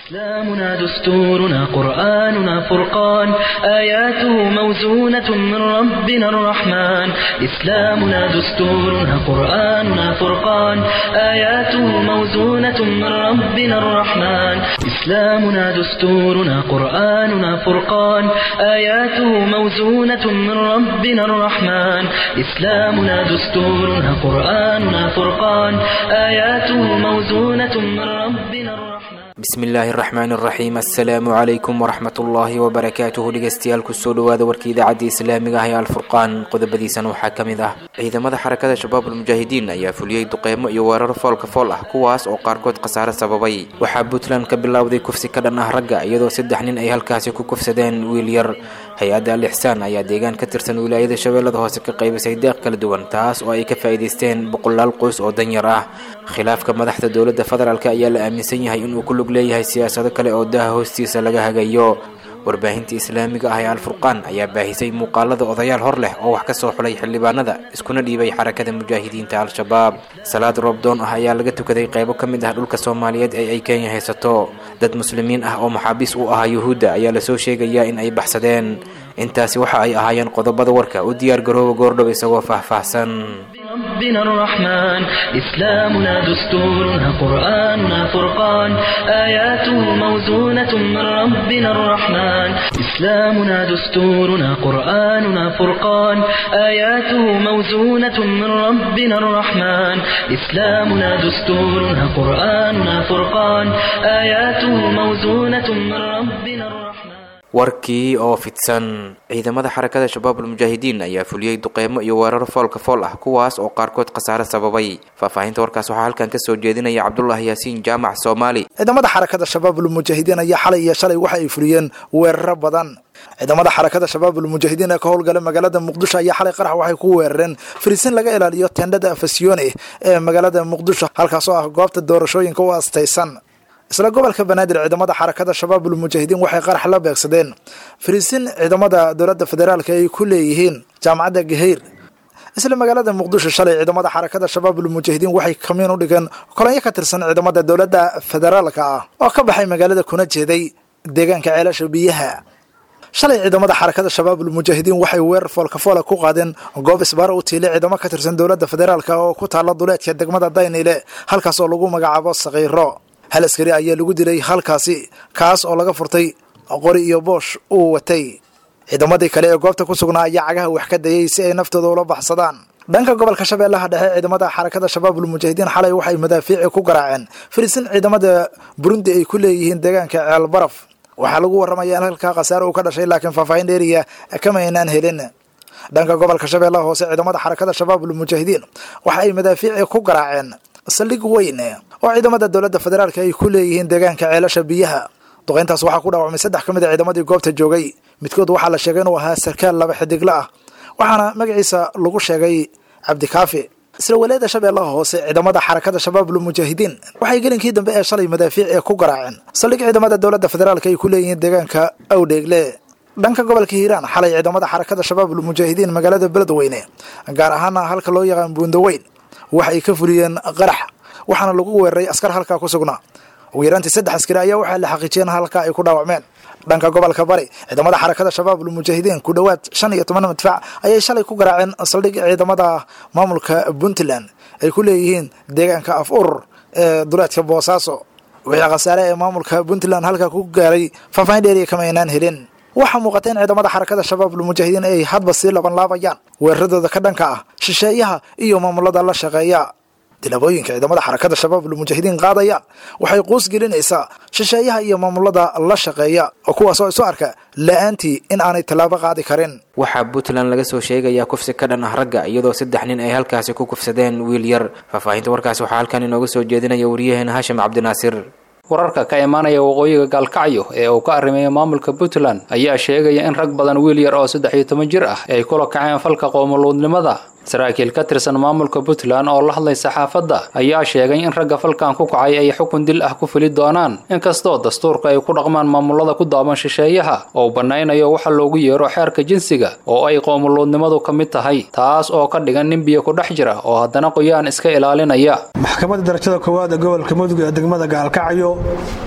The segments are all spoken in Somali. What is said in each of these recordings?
إسلامنا دستورنا قرآننا فرقان آياته موزونة من ربنا الرحمن إسلامنا دستورنا قرآننا فرقان آياته موزونة من ربنا الرحمن إسلامنا دستورنا قرآننا فرقان آياته موزونة من ربنا الرحمن إسلامنا دستورنا قرآننا فرقان آياته موزونة من ربنا الرحمن bismillaahi araxmaan araxiim assalaamu calaykum waraxmat ullaahi wabarakaatuhu dhegeystayaal kusoo dhawaada warka idaacadda islaamiga ah ee alfurqaan qodobadiisana waxaa ka mid ah ciidamada xarakada shabaabul mujaahidiin ayaa fuliyey duqeymo iyo weerar foolka fool ah kuwaas oo qaarkood khasaare sababay waxaa puntland ka bilowday kufsi ka dhan ah ragga iyadoo saddex nin ay halkaasi ku kufsadeen wiil yar hay-adda al ixsaan ayaa deegaan ka tirsan wilaayada shabeellada hoose ka qaybisay deeq kala duwan taas oo ay ka faa'iidaysteen boqolaal qoys oo danyar ah khilaafka madaxda dowladda federaalk ayaa la aaminsan yahay inuu ku lug leeyahay siyaasado kale oo daha hoostiisa laga hagayo warbaahinta islaamiga ah ee alfurqaan ayaa baahisay muuqaalada odayaal hor leh oo wax ka soo xulay xildhibaanada iskuna dhiibay xarakada mujaahidiinta al-shabaab salaad roobdoon ah ayaa laga tukaday qaybo ka mid ah dhulka soomaaliyeed ee ay kenya haysato dad muslimiin ah oo maxaabiis u ahaa yuhuudda ayaa lasoo sheegayaa in ay baxsadeen intaasi waxa ay ahaayeen qodobada warka u diyaar garooba goordhow isagoo faahfaahsan ربنا الرحمن إسلامنا دستورنا قرآننا فرقان آياته موزونة من ربنا الرحمن إسلامنا دستورنا قرآننا فرقان آياته موزونة من ربنا الرحمن إسلامنا دستورنا قرآننا فرقان آياته موزونة من ربنا الرحمن warkii oo fidsan ciidamada xarakada shabaabul mujaahidiin ayaa fuliyey duqeymo iyo weerar foolka fool ah kuwaas oo qaarkood khasaare sababay faahfaahinta warkaas waxaa halkan kasoo jeedinaya cabdulaahi yaasiin jaamac soomaali ciidamada xarakada shabaabul mujaahidiin ayaa xalay iyo shalay waxa ay fuliyeen weeraro badan ciidamada xarakada shabaabul mujaahidiin ee ka howlgala magaalada muqdisho ayaa xalay qarax waxay ku weerareen fariisin laga ilaaliyo tendhada fasiyone ee magaalada muqdisho halkaasoo ah goobta doorashooyinka u astaysan isla gobolka banaadir ciidamada xarakada shabaabul mujaahidiin waxay qarax la beegsadeen fariisin ciidamada dowladda federaalk ay ku leeyihiin jaamacadda gaheyr isla magaalada muqdisho shalay ciidamada xarakada shabaabul mujaahidiin waxay kamiin u dhigeen kolonyo ka tirsan ciidamada dowladda federaalka ah oo ka baxay magaalada kuna jeeday deegaanka ceelasha biyaha shalay ciidamada xarakada shabaabul mujaahidiin waxay weerar foolkafoola ku qaadeen goob isbaaro u tiilay ciidamo ka tirsan dowladda federaalk oo ku taalla duleedka degmada daynile halkaas oo lagu magacaabo sakiiro hal askari ayaa lagu dilay halkaasi kaas oo laga furtay qori iyo boosh uu watay ciidamadii kale ee goobta ku sugnaa ayaa cagaha wax ka dayay si ay naftooda ula baxsadaan dhanka gobolka shabeellaha dhexe ciidamada xarakada shabaabul mujaahidiin xalay waxay madaafiici ku garaaceen fariisin ciidamada burundi ay ku leeyihiin deegaanka ceel baraf waxaa lagu warramaya in halkaa khasaare uu ka dhashay laakiin faahfaahin dheeriya kama aynaan helin dhanka gobolka shabeellaha hoose ciidamada xarakada shabaabul mujaahidiin waxa ay madaafiici ku garaaceen saldhig weyn oo ciidamada dowladda federaalk ay ku leeyihiin deegaanka ceelasha biyaha duqeyntaas waxaa ku dhaawacmay saddex ka mid a ciidamadii goobta joogay midkood waxaa la sheegay inuu ahaa sarkaal laba xidigla ah waxaana magaciisa lagu sheegay cabdikaafi isla walaayada shabeellaha hoose ciidamada xarakada shabaabul mujaahidiin waxay gelinkii dambe ee shalay madaafiic ee ku garaaceen saldhig ciidamada dowladda federaalk ay ku leeyihiin deegaanka awdheegle dhanka gobolka hiiraan xalay ciidamada xarakada shabaabul mujaahidiin magaalada beledweyne gaar ahaana halka loo yaqaan buundaweyn waxay ka fuliyeen qarax waxaana lagu weeraray askar halkaa ku sugnaa ugu yaraantii saddex askari ayaa waxaa la xaqiijiyeen halkaa ay ku dhaawacmeen dhanka gobolka bari ciidamada xarakada shabaabul mujaahidiin ku dhowaad shan iyo toban madfac ayay shalay ku garaaceen saldhig ciidamada maamulka puntland ay ku leeyihiin deegaanka af urur ee duleedka boosaaso wixii khasaare ee maamulka puntland halkaa ku gaaray faahfaahin dheeriya kama aynaan helin waxaa muuqata in ciidamada xarakada shabaabul mujaahidiin ay hadba sii labanlaabayaan weeraradooda ka dhanka ah shisheeyaha iyo maamulada la shaqeeya tilaabooyinka ciidamada xarakada shabaabul mujaahidiin qaadayaan waxay quus gelinaysaa shisheeyaha iyo maamulada la shaqeeya oo kuwaas oo isu arka la-aantii in aanay tallaabo qaadi karin waxaa puntland laga soo sheegayaa kufsi ka dhan ah ragga iyadoo saddex nin ay halkaasi ku kufsadeen wiil yar faahfaahinta warkaasi waxaa halkan inooga soo jeedinaya wariyaheena haashim cabdinaasir wararka ka imaanaya waqooyiga gaalkacyo ee uu ka arrimeeya maamulka puntland ayaa sheegaya in rag badan wiil yar oo saddex iyo toban jir ah ay kula kaceen falka qoomuluudnimada saraakiil ka tirsan maamulka puntland oo la hadlay saxaafadda ayaa sheegay in ragga falkan ku kacay ay xukun dil ah ku fili doonaan inkastoo dastuurka ay ku dhaqmaan maamulada ku daaban shisheeyaha oo bannaynayo waxa loogu yeero xeerka jinsiga oo ay qoomuluudnimadu ka mid tahay taas oo ka dhigan nin biyo ku dhex jira oo haddana qoyaan iska ilaalinaya maxkamadda darajada koowaad ee gobolka mudug ee degmada gaalkacyo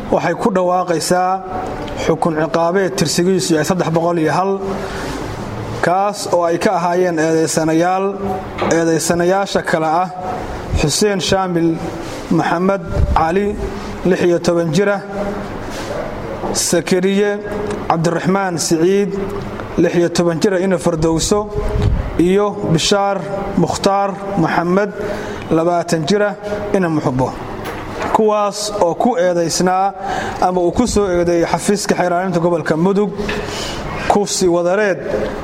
waxay ku dhawaaqaysaa xukun ciqaabeed tirsigiisu yahay saddex boqol iyo hal kaas oo ay ka ahaayeen eedaysanayaal eedaysanayaasha kale ah xuseen shaamil maxamed cali lix iyo toban jira sakariye cabdiraxmaan siciid lix iyo toban jira ina fardowso iyo bishaar mukhtaar maxamed labaatan jira ina muxubo kuwaas oo ku eedaysnaa ama uu ku soo eedeeyey xafiiska xeeraaninta gobolka mudug kufsi wadareed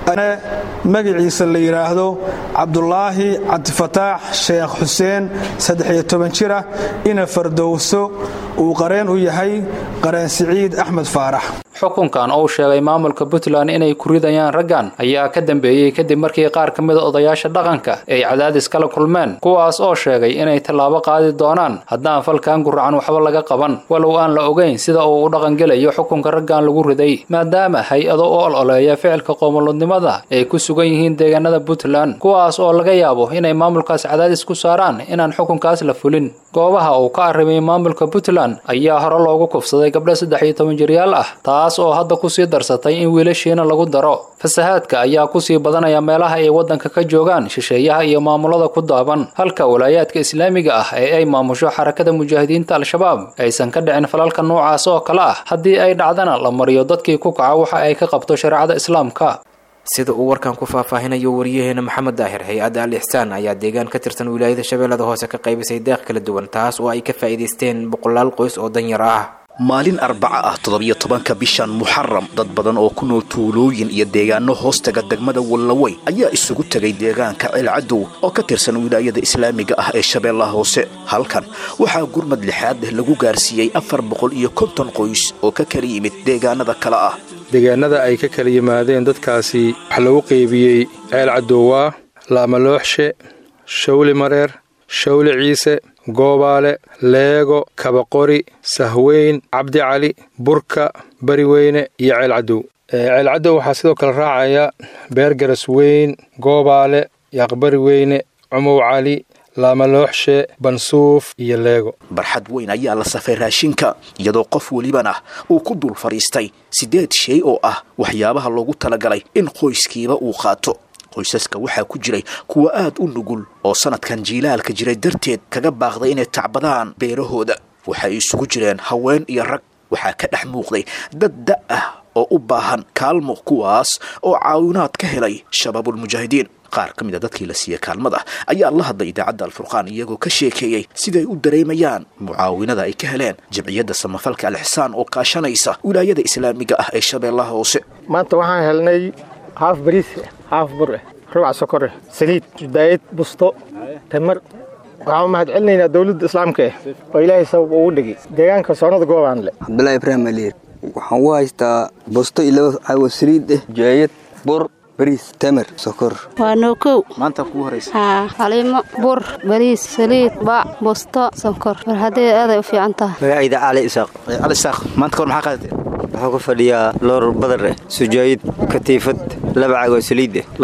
magaciisa la yidhaahdo cabdulaahi cabdifataax sheekh xuseen saddexiyo toban jira ina fardowso uu qareen u yahay qareen siciid axmed faarax xukunkan uu sheegay maamulka puntland inay ku ridayaan raggan ayaa ka dambeeyey kadib markii qaar ka mida odayaasha dhaqanka ay cadaadis kala kulmeen kuwaas oo sheegay inay tallaabo qaadi doonaan haddaan falkan guracan waxba laga qaban walow aan la ogeyn sida uu u dhaqangelayo xukunka raggan lagu riday maadaama hay-ado u ololeeya ficilka qoomoludnimada ay ku sugan yihiin deegaanada puntland kuwaas oo laga yaabo inay maamulkaas cadaadis ku saaraan inaan xukunkaas la fulin goobaha uu ka arrimay maamulka puntland ayaa hore loogu kufsaday gabdho saddex iyo toban jiryaal ah taas oo hadda kusii darsatay in wiilashiina lagu daro fasahaadka ayaa kusii badanaya meelaha ay waddanka ka joogaan shisheeyaha iyo maamulada ku daaban halka walaayaadka islaamiga ah ee ay maamusho xarakada mujaahidiinta al-shabaab aysan ka dhicin falalka noocaas oo kale ah haddii ay dhacdana la mariyo dadkii ku kaca waxa ay ka qabto shareecada islaamka sida uu warkan ku faahfaahinayo wariyaheena maxamed daahir hay-adda al ixsaan ayaa deegaan ka tirsan wilaayada shabeellada hoose ka qaybisay deeq kala duwan taas oo ay ka faa'iidaysteen boqolaal qoys oo danyar ah maalin arbaca ah toddobiyo tobanka bishan muxaram dad badan oo ku nool tuulooyin iyo deegaano hoostaga degmada wallaweyn ayaa isugu tegay deegaanka ceelcadow oo ka tirsan wilaayada islaamiga ah ee shabeellaha hoose halkan waxaa gurmad lixaad leh lagu gaarsiiyey afar boqol iyo konton qoys oo ka kala yimid deegaanada kale ah deegaanada ay ka kala yimaadeen dadkaasi waxaa lagu qaybiyey ceel cadowaa laamalooxshe shawli mareer shawli ciise goobaale leego kabaqori sahweyn cabdi cali burka bariweyne iyo ceel cadow ceel cadow waxaa sidoo kale raacaya beergaras weyn goobaale yaaqbari weyne cumow cali laamalooxshe bansuuf iyo leego barxad weyn ayaa la safay raashinka iyadoo qof welibana uu ku dul fadhiistay siddeed shay oo ah waxyaabaha loogu talagalay in qoyskiiba uu qaato qoysaska waxaa ku jiray kuwa aad u nugul oo sanadkan jiilaalka jiray darteed kaga baaqday inay tacbadaan beerahooda waxay isugu jireen haween iyo rag waxaa ka dhex muuqday dad da' ah oo u baahan kaalmo kuwaas oo caawinaad ka helay shabaabulmujaahidiin qaar ka mid a dadkii la siiyey kaalmada ayaa la hadlay idaacadda alfurqaan iyagoo ka sheekeeyey siday u dareemayaan mucaawinada ay ka heleen jamciyadda samafalka alixsaan oo kaashanaysa wilaayada islaamiga ah ee shabeellaha hoose maanta waxaan helnay haaf bariis haaf bur eh rubac sokor eh saliid daayad busto tamar waxaan u mahad celinaynaa dowladda islaamka eh oo ilaahay sabab ugu dhigay deegaanka soonada goobaan le cabdulaahi ibraahim aliir waxaan u haystaa busto iyo laba caawo saliid eh jaayad bur bariis tamar sokor waa nookow maanta kugu horaysa haa xaliimo bur bariis saliid bac busto sonkor war haddee aaday u fiican tahay magacayda cali isaaq cali isaaq maanta kahor maxaa qaadatee waxaan ku fadhiyaa loor badar eh sujaayid katiifad laba cagoo saliid eh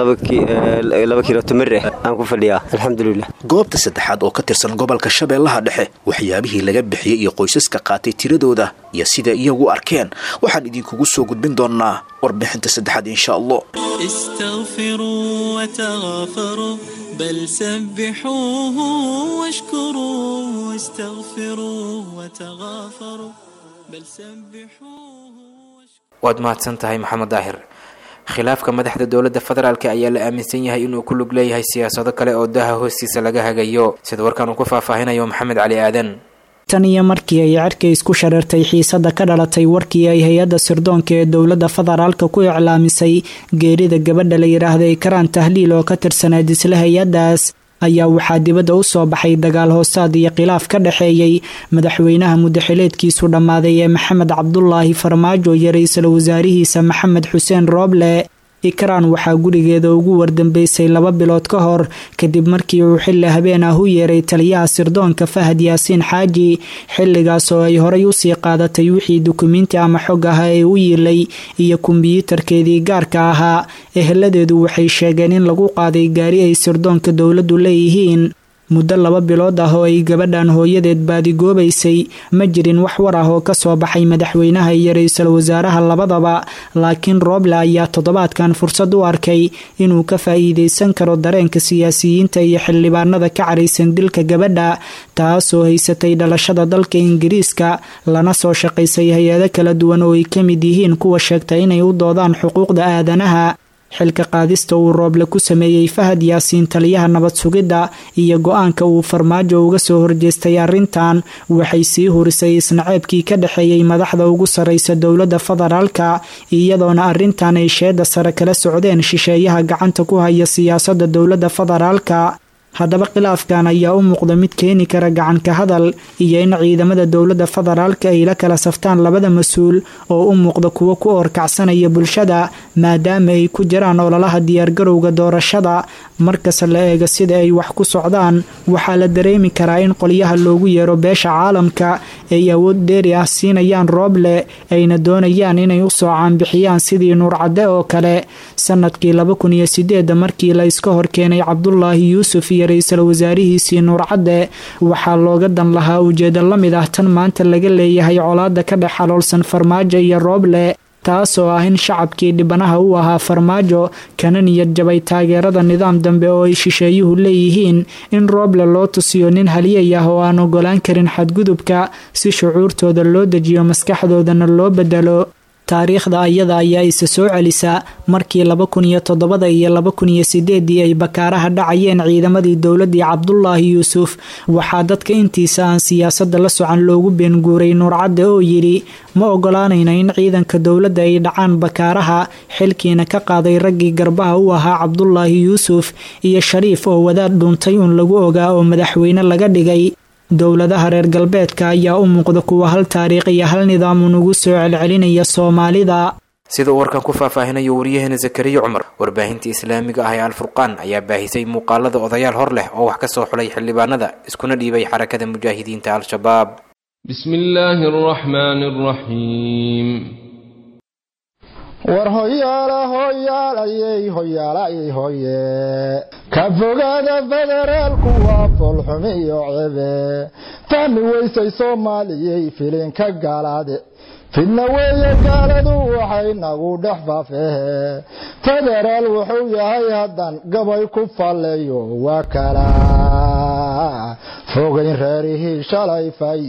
laba kiilo tamir eh aan ku fadhiyaa alxamdulilah goobta saddexaad oo ka tirsan gobolka shabeellaha dhexe waxyaabihii laga bixiyey iyo qoysaska qaatay tiradooda iyo sida iyagu arkeen waxaan idinkugu soo gudbin doonnaa warbixinta saddexaad insha allah استغفروا وتغافروا بل سبحوه واشكروا واستغفروا وتغافروا بل سبحوه waad mahadsan tahay maxamed daahir khilaafka madaxda dowladda federaalk ayaa la aaminsan yahay inuu ku lug leeyahay siyaasado kale oo daha hoostiisa laga hagayo sida warkaan uu ku faahfaahinayo maxamed cali aadan tan iyo markii ay cerka isku shareertay xiisada ka dhalatay warkii ay hay-adda sirdoonka ee dowladda federaalka ku iclaamisay geerida gabadha la yidhaahday karaan tahliil oo ka tirsaneed isla hay-addaas ayaa waxaa dibadda u soo baxay dagaal hoosaad iyo khilaaf ka dhexeeyey madaxweynaha mudaxileedkiisu dhammaaday ee maxamed cabdulaahi farmaajo iyo ra-iisul wasaarihiisa maxamed xuseen rooble ikraan waxaa gurigeeda ugu wardambeysay laba bilood ka hor kadib markii uu xilli habeen ah u yeeray taliyaha sirdoonka fahad yaasiin xaaji xilligaas oo ay horay usii qaadatay wixii dukumiinti ama xog ah ee u yiilay iyo kombiyuutarkeedii gaarka ahaa eheladeedu waxay sheegeen in lagu qaaday gaari ay sirdoonka dowladdu leeyihiin muddo laba bilood ah oo ay gabadhan hooyadeed baadigoobaysay ma jirin wax war ah oo kasoo baxay madaxweynaha iyo ra-iisul wasaaraha labadaba laakiin rooble ayaa toddobaadkan fursad u arkay inuu ka faa'iideysan karo dareenka siyaasiyiinta iyo xildhibaanada ka caraysan dilka gabadha taasoo haysatay dhalashada dalka ingiriiska lana soo shaqaysay hay-ado kala duwan oo ay ka mid yihiin kuwa sheegta inay u doodaan xuquuqda aadanaha xilka qaadista uu rooble ku sameeyey fahad yaasiin taliyaha nabad sugidda iyo go-aanka uu farmaajo uga soo horjeestay arrintan waxay sii hurisay isnaceebkii ka dhexeeyey madaxda ugu sarraysa dowladda federaalka iyadoona arrintan ay sheeda sare kala socdeen shisheeyaha gacanta ku haya siyaasadda dowladda federaalka haddaba khilaafkan ayaa u muuqda mid keeni kara gacanka hadal iyo in ciidamada dowladda federaalka ay la kala saftaan labada mas-uul oo u muuqda kuwo ku oorkacsanaya bulshada maadaama ay ku jiraan ololaha diyaargarowga doorashada markasta la eega sida ay wax ku socdaan waxaa la dareemi karaa in qolyaha loogu yeero beesha caalamka ay awood dheeri ah siinayaan rooble ayna doonayaan inay u soo caanbixiyaan sidii nuurcadde oo kale sanadkii laba kun iyo sideeda markii la iska horkeenay cabdulaahi yuusuf iyo ra-iisul wasaarihiisii nuurcadde waxaa looga dan lahaa ujeedo la mid ah tan maanta laga leeyahay colaada ka dhex xaloolsan farmaajo iyo rooble taasoo ah in shacabkii dhibanaha u ahaa farmaajo kana niyad jabay taageerada nidaam dambe oo ay shisheeyuhu leeyihiin in rooble loo tusiyo nin haliyay ah oo aan ogolaan karin xadgudubka si shucuurtooda loo dejiyo maskaxdoodana loo bedelo taariikhda ayada ayaa isa soo celisa markii laba kun iyo toddobada iyo laba kun iyo sideedii ay bakaaraha dhacayeen ciidamadii dowladii cabdulaahi yuusuf waxaa dadka intiisa aan siyaasadda la socan loogu beenguuray nuurcadde oo yidhi ma ogolaanayna in ciidanka dowladda ay dhacaan bakaaraha xilkiina ka qaaday raggii garbaha u ahaa cabdulaahi yuusuf iyo shariif oo wadaad dhuuntay uun lagu ogaa oo madaxweyne laga dhigay dowladaha reer galbeedka ayaa u muuqda kuwa hal taariikh iyo hal nidaamun ugu soo celcelinaya soomaalida sida uu warkan ku faahfaahinayo waryaheena zakariya cumar warbaahinta islaamiga ah ee alfurqaan ayaa baahisay muuqaalada odayaal hor leh oo wax ka soo xulay xildhibaanada iskuna dhiibay xarakada mujaahidiinta al-shabaab بسم الله الرحمن الرحيم war hoyaala hoyaalayey hoyaalayey hoye ka fogaada federaalku waa foolxumi iyo cebe fahmi weysay soomaaliyey filinka gaalaade fidna weeye gaaladu waxay nagu dhex faafehe federaal wuxuu yahay haddan gabay ku falleeyo waa kala fogayn reerihii shalay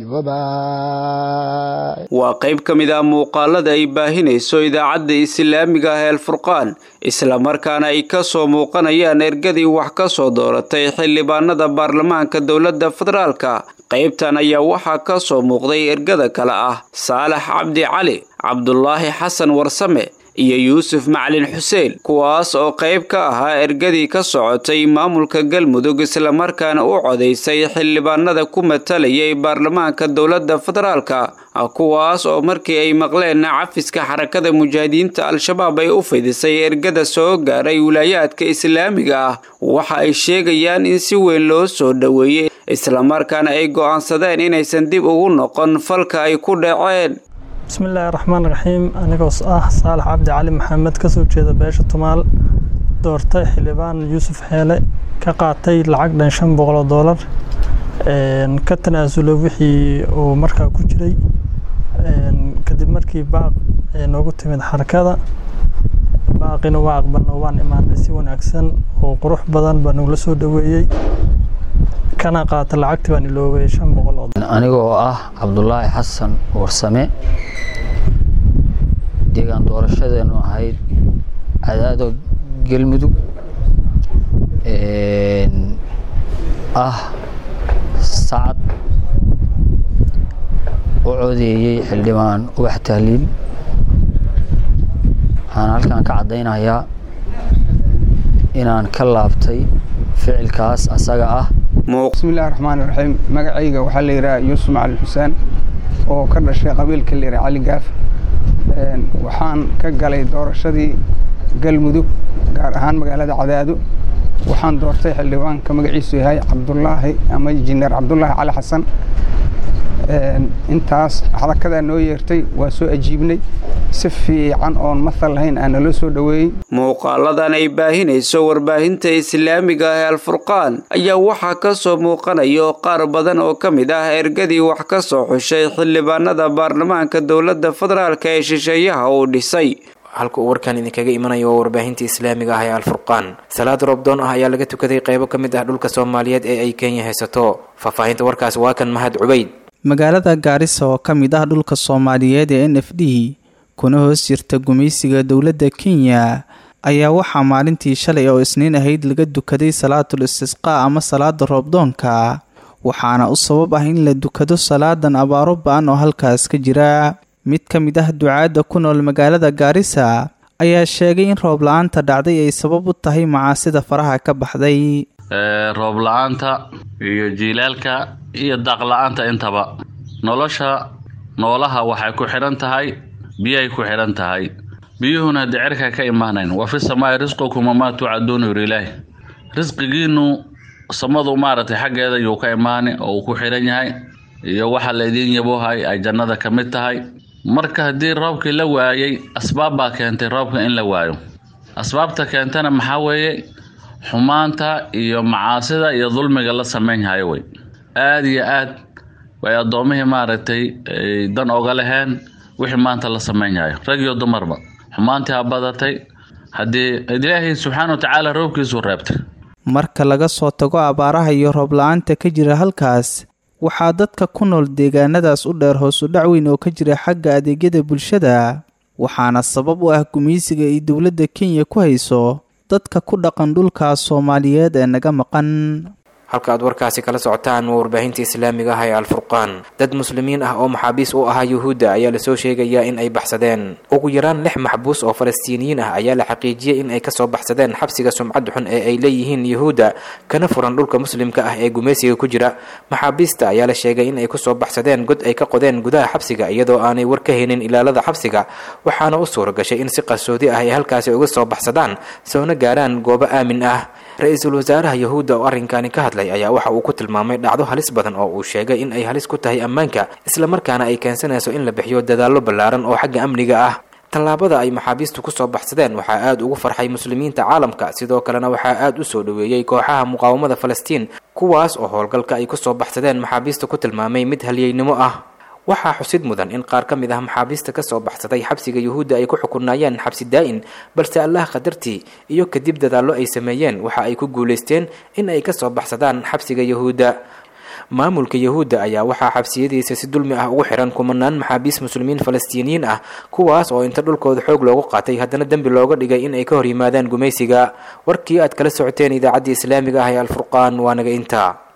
fayoobay waa qayb ka mid ah muuqaalada ay baahinayso idaacadda islaamiga ah ee alfurqaan islamarkaana ay ka soo muuqanayaan ergadii wax ka soo dooratay xildhibaanada baarlamaanka dowladda federaalka qaybtan ayaa waxaa ka soo muuqday ergada kale ah saalax cabdi cali cabdulaahi xasan warsame iyo yuusuf macalin xuseen kuwaas oo qayb ka ahaa ergadii ka socotay maamulka galmudug islamarkaana u codaysay xildhibaanada ku matalayay baarlamaanka dowladda federaalka kuwaas oo markii ay maqleen cafiska xarakada mujaahidiinta al-shabaab ay u fidisay ergada soo gaaray wilaayaadka islaamiga ah waxa ay sheegayaan in si weyn loo soo dhoweeyey islamarkaana ay go'aansadeen inaysan dib ugu noqon falka ay ku dhaceen bismillaahi raxmaan raxiim anigoo ah saalax cabdi cali maxamed kasoo jeeda beesha tumaal doortay xildhibaan yuusuf xeele ka qaatay lacag dhan shan boqoloo doolar ka tanaasulo wixii uu markaa ku jiray kadib markii baaq noogu timid xarakada baaqina waa aqbalno waan imaanay si wanaagsan oo qurux badan baa nagula soo dhoweeyey kana qaata lacagtii baan iloobay shan boqol oo anigoo ah cabdulaahi xasan warsame deegaan doorashadeenu ahayd cadaado galmudug ah sacad u codeeyey xildhibaan ubax tahliil waxaan halkan ka caddaynayaa inaan ka laabtay ficilkaas asaga ah bismillahi raxmaani raxiim magacayga waxaa la yidhaha yuusuf macalin xuseen oo ka dhashay qabiilka la yidhaha cali gaaf waxaan ka galay doorashadii galmudug gaar ahaan magaalada cadaado waxaan doortay xildhibaanka magaciisu yahay cabdulaahi ama injineer cabdulaahi cali xasan intaas xarakadaa noo yeertay waa soo ajiibnay si fiican oon mathal lahayn aa naloo soo dhoweeyey muuqaaladan ay baahinayso warbaahinta islaamiga ah ee alfurqaan ayaa waxaa ka soo muuqanayo qaar badan oo ka mid ah ergadii wax ka soo xushay xildhibaanada baarlamaanka dowladda federaalk ee shisheeyaha uu dhisay halka uu warkan idinkaga imanayo waa warbaahinta islaamiga ah ee alfurqaan salaad roobdoon ah ayaa laga tukaday qaybo ka mid ah dhulka soomaaliyeed ee ay kenya haysato faahfaahinta warkaas waa kan mahad cubayd magaalada gaarisa oo ka mid ah dhulka soomaaliyeed ee n f d kuna hoos jirta gumaysiga dowladda kenya ayaa waxaa maalintii shalay oo isniin ahayd laga dukaday salaatul istisqaa ama salaada roobdoonka waxaana u sabab ah in la dukado salaadan abaaro ba-an oo halkaas ka jira mid ka mid ah ducaadda ku nool magaalada gaarisa ayaa sheegay in roob la-aanta dhacday ay sabab u tahay macaasida faraha ka baxday roob la-aanta iyo jiilaalka iyo daaq la-aanta intaba nolosha noolaha waxay ku xidhan tahay biyahay ku xidhan tahay biyuhuna haddii cerka ka imaanayn wa fi samaai risqukum wamaa tucaduuna yuri ilaahi risqigiinu samadu maaragtay xaggeeda yuu ka imaani oo uu ku xidhan yahay iyo waxa laydiin yabohay ay jannada ka mid tahay marka haddii roobkii la waayey asbaab baa keentay roobka in la waayo asbaabta keentana maxaa weeye xumaanta iyo macaasida iyo dulmiga la samaynhayo wey aada iyo aad way addoommihii maaragtay dan oga laheen wixii maanta la samaynhayo rag iyo dumarba xumaantii ha badatay haddii ilaahay subxaana wa tacaala roobkiisuu reebtay marka laga soo tago abaaraha iyo roob la-aanta ka jira halkaas waxaa dadka ku nool deegaanadaas u dheer hoos u dhac weyn oo ka jira xagga adeegyada bulshada waxaana sabab u ah gumaysiga ay dowladda kenya ku hayso dadka ku dhaqan dhulkaas soomaaliyeed ee naga maqan halka aad warkaasi kala socotaan waa warbaahinta islaamiga ah ee alfurqaan dad muslimiin ah oo maxaabiis u ahaa yuhuudda ayaa lasoo sheegayaa in ay baxsadeen ugu yaraan lix maxbuus oo falastiiniyiin ah ayaa la xaqiijiyey in ay kasoo baxsadeen xabsiga sumcad xun ee ay leeyihiin yuhuudda kana furan dhulka muslimka ah ee gumaysiga ku jira maxaabiista ayaa la sheegay in ay kusoo baxsadeen god ay ka qodeen gudaha xabsiga iyadoo aanay war ka helin ilaalada xabsiga waxaana u suura gashay in si qarsoodi ah ay halkaasi uga soo baxsadaan soona gaaraan goobo aamin ah ra-iisul wasaaraha yuhuudda oo arrinkani ka hadlay ayaa waxa uu ku tilmaamay dhacdo halis badan oo uu sheegay in ay halis ku tahay ammaanka islamarkaana ay keensanayso in la bixiyo dadaallo ballaaran oo xagga amniga ah tallaabada ay maxaabiistu kusoo baxsadeen waxaa aada ugu farxay muslimiinta caalamka sidoo kalena waxaa aada u soo dhoweeyey kooxaha muqaawamada falastiin kuwaas oo howlgalka ay kusoo baxsadeen maxaabiista ku tilmaamay mid halyeynimo ah waxaa xusid mudan in qaar ka mid ah maxaabiista kasoo baxsaday xabsiga yuhuudda ay ku xukunaayeen xabsi daa-in balse allah qadartii iyo kadib dadaallo ay sameeyeen waxa ay ku guulaysteen in ay kasoo baxsadaan xabsiga yuhuudda maamulka yuhuudda ayaa waxaa xabsiyadiisa si dulmi ah ugu xiran kumanaan maxaabiis muslimiin falastiiniyiin ah kuwaas oo inta dhulkooda xoog loogu qaatay haddana dembi looga dhigay in ay ka hor yimaadaan gumaysiga warkii aad kala socoteen idaacaddii islaamiga ah ee alfurqaan waa naga intaa